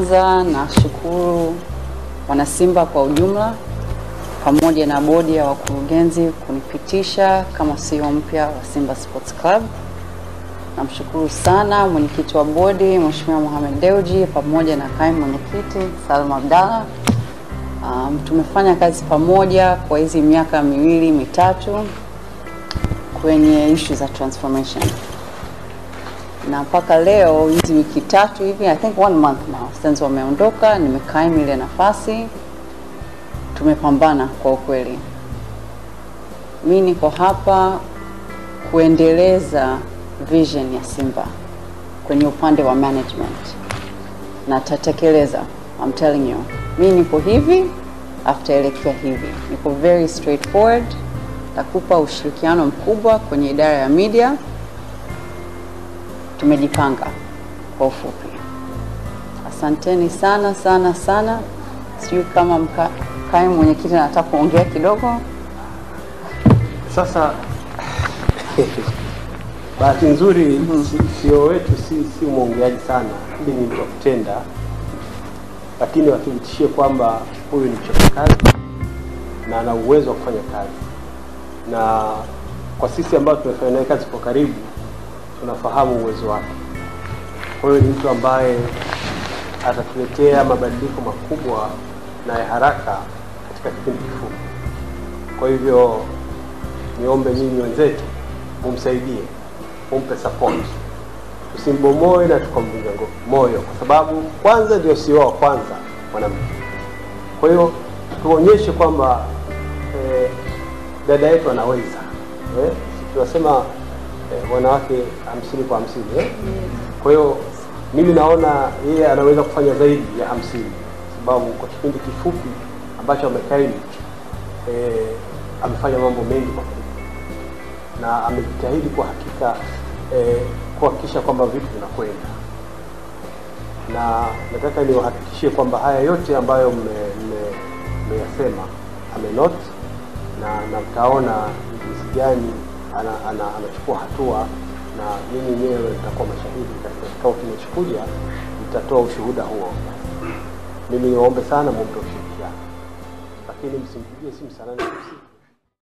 kwanza nashukuru wanasimba kwa ujumla pamoja na bodi ya wakurugenzi kunipitisha kama CEO mpya wa Simba Sports Club. Namshukuru sana mwenyekiti wa bodi Mheshimiwa Mohamed Dewji pamoja na kaimu mwenyekiti Salma Abdalla. Um, tumefanya kazi pamoja kwa hizi miaka miwili mitatu kwenye issue za transformation na mpaka leo hizi wiki tatu hivi, I think one month now since wameondoka, nimekaimu ile nafasi, tumepambana kwa ukweli. Mi niko hapa kuendeleza vision ya Simba kwenye upande wa management na tatekeleza. I'm telling you, mi niko hivi aftaelekea hivi, niko very straightforward, takupa ushirikiano mkubwa kwenye idara ya media tumejipanga kwa ufupi. Asanteni sana sana sana. Sijui kama mka, kaimu mwenyekiti anataka kuongea kidogo. Sasa bahati nzuri CEO wetu si, si mwongeaji sana, lakini ni mtu wa kutenda, lakini wathibitishie kwamba huyu ni mchapakazi na ana uwezo wa kufanya kazi, na kwa sisi ambao tumefanya naye kazi kwa karibu tunafahamu uwezo wake. Kwa hiyo ni mtu ambaye atatuletea mabadiliko makubwa na ya haraka katika kipindi kifupi. Kwa hivyo niombe nyinyi wenzetu mumsaidie, mumpe support, tusimbomoe na tukamvunja ngo- moyo, kwa sababu kwanza ndio CEO wa kwanza mwanamke. Kwa hiyo tuonyeshe kwamba eh, dada yetu anaweza eh, tunasema eh, wanawake hamsini kwa hamsini eh? Kwa hiyo mimi naona yeye anaweza kufanya zaidi ya hamsini sababu kwa kipindi kifupi ambacho amekaimu eh, amefanya mambo mengi kwa kweli na amejitahidi kwa hakika eh, kuhakikisha kwamba vitu vinakwenda, na nataka niwahakikishie kwamba haya yote ambayo mme- mme- mmeyasema amenot na na mtaona ni jinsi gani ana, ana, anachukua hatua na nyinyi wenyewe mtakuwa mashahidi katika kikao kinachokuja, mtatoa ushuhuda huo. Mimi niwaombe sana mumpe ushirikiano, lakini msimpigie simu saa nane usiku